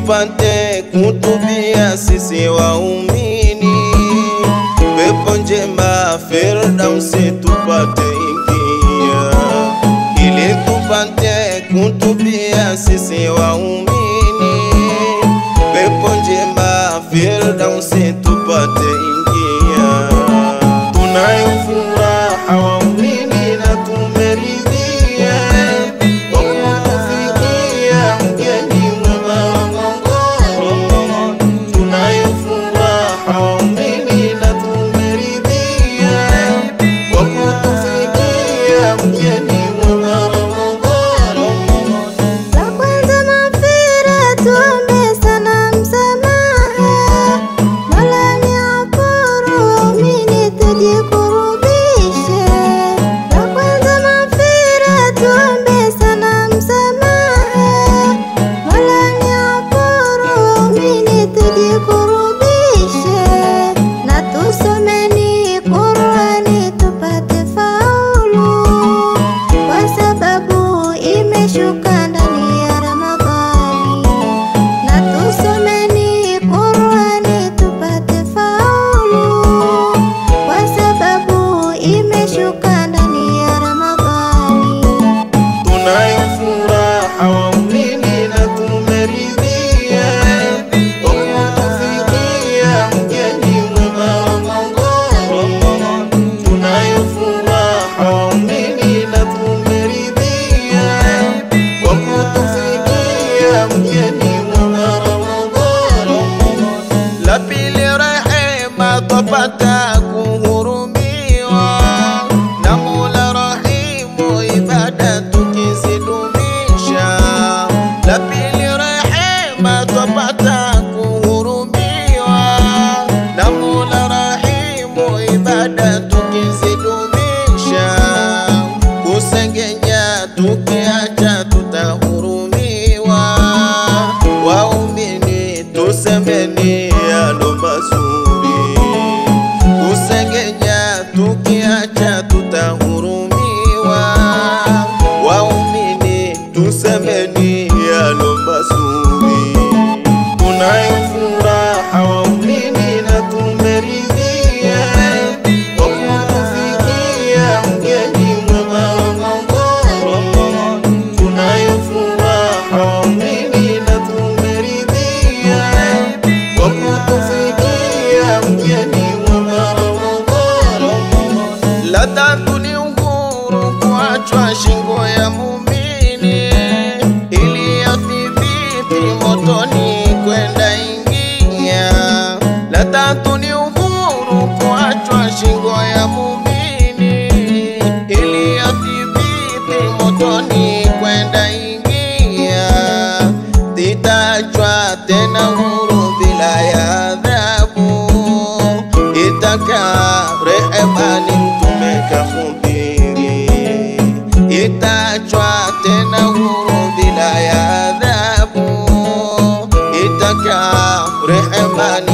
tupate kutubia sisi waumini, pepo njema Firdausi tupate ingia, ili tupate kutubia sisi waumini, pepo njema Firdausi tupate ingia. Tunayo furaha waumini na tumeridhia kwa kutufikia mgeni mwema wa Ngongoro. Tunayo furaha waumini na tumeridhia kwa kutufikia mgeni mwema wa Ngongoro. La kwanza mafira, tuombe sana msamaha. Mola ni aporo, waumini tujikurubishe. La kwanza mafira, tuombe sana msamaha. Mola ni aporo, waumini tujikurubishe. Na tusomeni Qur'ani tupate faulu kwa sababu imeshuka ndani ya Ramadhani, na tusomeni Qur'ani tupate faulu, kwa sababu imeshuka ndani ya Ramadhani. Tunayo furaha waumini na tumeridhia kwa kutufikia mgeni mwema wa Ngongoro. Tunayo furaha waumini na tumeridhia kwa kutufikia mgeni mwema wa Ngongoro. La pili rehema twapata kuhurumiwa na Mola Rahimu, ibada tukizidumisha. La pili rehema twapata kuhurumiwa na Mola Rahimu, ibada tukizidumisha. Kusengenya tukiacha tutahurumiwa. Waumini tusemeni yalo mazuri, kusengenya tukiacha tutahurumiwa. Waumini tusemeni yalo mazuri, tunayo furaha waumini na tumeridhia kwa kutufikia mgeni mwema wa Ngongoro. Tunayo furaha waumini na tumeridhia kwa kutufikia mgeni mwema wa Ngongoro. La tatu ni uhuru kuachwa shingo ya muumini ili athibiti motoni kwenda ingia. La tatu ni uhuru kuachwa shingo ya muumini ili athibiti motoni kwenda ingia. Titachwa tena huru bila ya adhabu itaka rehemani mtume kahubiri, itachwa tena huru bila ya adhabu, itaka rehemani